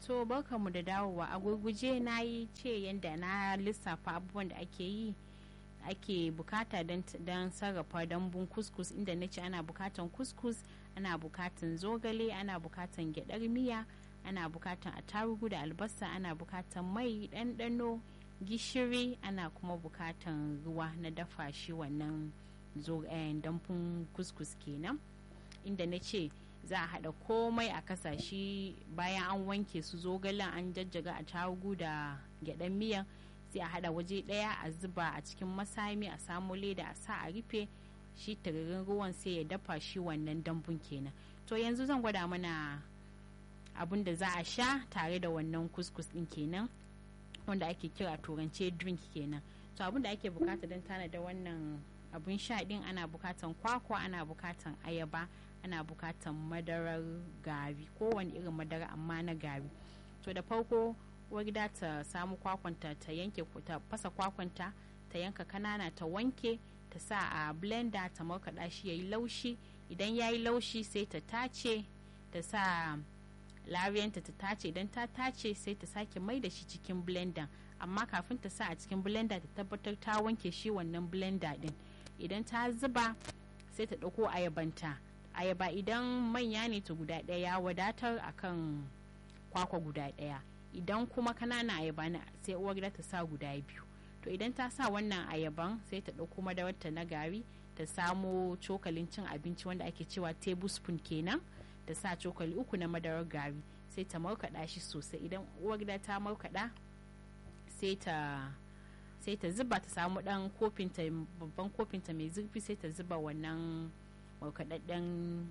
to barkanmu da dawowa a gurguje na yi ce yadda na lissafa abubuwan da ake yi ake bukata don sarrafa dambun kuskus inda na ce ana bukatan kuskus ana bukatan zogale ana bukatan gyadar miya ana bukatan attarugu da albasa ana bukatan mai ɗanɗano gishiri ana kuma bukatan ruwa na dafa shi wannan dambun kuskus kenan inda na ce za a haɗa komai a kasashe bayan an wanke su zogalen an jajjaga a tarugu da gyaɗan miyan sai a haɗa waje ɗaya a zuba a cikin masami a samu leda a sa a rufe shi tiririn ruwan sai ya dafa shi wannan dambun kenan to yanzu zan gwada mana abin da za a sha tare da wannan kuskus ɗin kenan wanda ake kira turance drink kenan to abin da ake bukata don tana da wannan abin sha ɗin ana bukatan kwakwa ana bukatan ayaba ana bukatan madarar gari kowane irin madara amma na gari to da farko gida ta samu kwakwanta ta yanke ta fasa kwakwanta ta yanka kanana ta wanke ta sa a blender ta markaɗa shi yayi laushi idan yayi laushi sai ta tace ta sa lariyanta ta tace idan ta tace sai ta sake mai da shi cikin blender amma kafin ta sa a cikin blender ta tabbatar ta wanke shi wannan blender din idan ta zuba sai ta ɗauko ayabanta ayaba idan manya ne ta guda ɗaya wadatar akan kwakwa guda ɗaya idan kuma kanana ayaba ne sai uwar gida ta sa guda biyu to idan ta sa wannan ayaban sai ta ɗauko madawarta na gari ta samo cokalin cin abinci wanda ake cewa tablespoon kenan ta sa cokali uku na madarar gari sai ta markaɗa shi sosai idan uwar gida ta markaɗa sai ta sai ta zuba ta samu ɗan kofinta babban kofinta mai zurfi sai ta zuba wannan markaɗaɗɗen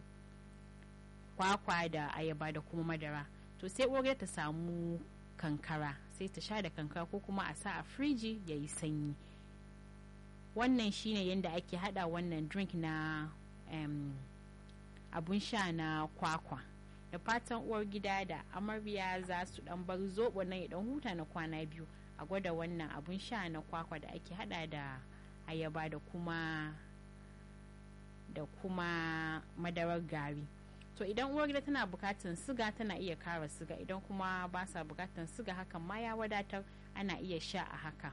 kwakwa da ayaba da kuma madara to sai uwar ta samu kankara sai ta sha da kankara ko kuma a sa a firiji ya yi sanyi wannan shine yadda ake hada wannan drink na um, abun sha na kwakwa da fatan uwar gida da amarya za su dan bar zobo nan ya dan huta na kwana biyu a gwada wannan abun sha na kwakwa da ake hada da ayaba da kuma da kuma madarar gari to idan uwar gida tana bukatan siga tana iya kara siga idan kuma ba sa bukatan siga hakan ma ya wadatar ana iya sha a haka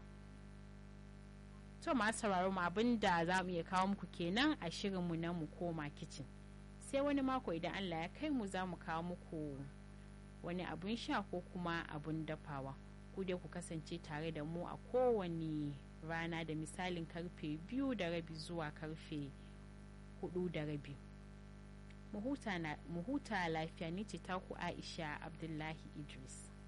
to masu sauraro mu abin da za mu iya kawo muku kenan a shirinmu na mu koma kicin sai wani mako idan allah ya kai mu za mu kawo muku wani abun sha ko kuma abun dafawa ku dai ku kasance tare da mu a kowane rana da misalin karfe biyu da rabi zuwa karfe hudu da rabi mu huta lafiya ni ce taku aisha abdullahi idris